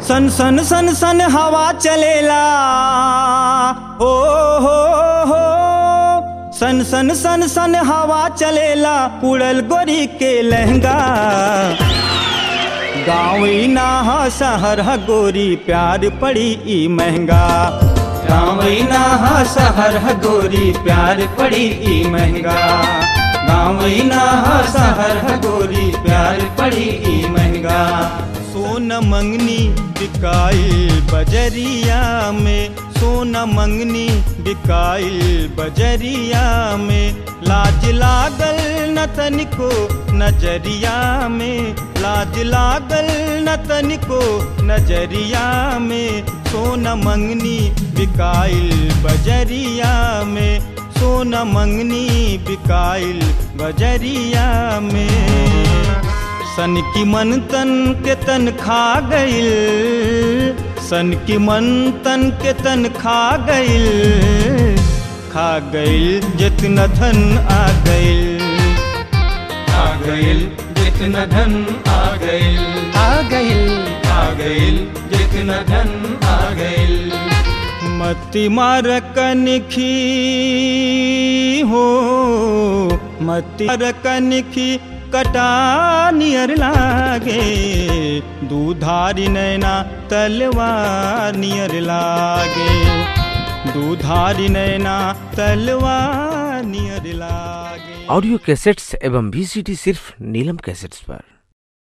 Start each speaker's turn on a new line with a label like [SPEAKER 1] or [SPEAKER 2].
[SPEAKER 1] सन सन सन सन हवा चलेला हो हो हो सन सन सन सन हवा चलेला उड़ल गोरी के लहंगा गाँव ना ह शहर ह गोरी प्यार पड़ी ई महंगा गाँव ना ह शहर ह गोरी प्यार पड़ी ई महंगा गाँव ना ह शहर ह गोरी प्यार पड़ी ई महंगा सोन मंगनी बिकाइल बजरिया में सोना मंगनी बिकाइल बजरिया में लाज लागल न तनिको नजरिया में लाज लागल न तनिको नजरिया में सोना मंगनी बिकाइल बजरिया में सोना मंगनी बिकाइल बजरिया में सन की मन तन के तन खा गइल सन की मन तन के तन खा गइल खा गइल जितना धन आ गइल आ गइल जितना धन आ गइल
[SPEAKER 2] आ गइल
[SPEAKER 1] आ गइल जितना धन आ गइल मती मार कनखी हो मती मार कनखी कटा नियर लागे दूधारी नैना तलवार नियर लागे दूधारी नैना तलवार नियर लागे
[SPEAKER 2] ऑडियो कैसेट्स एवं वीसीडी सिर्फ नीलम कैसेट्स पर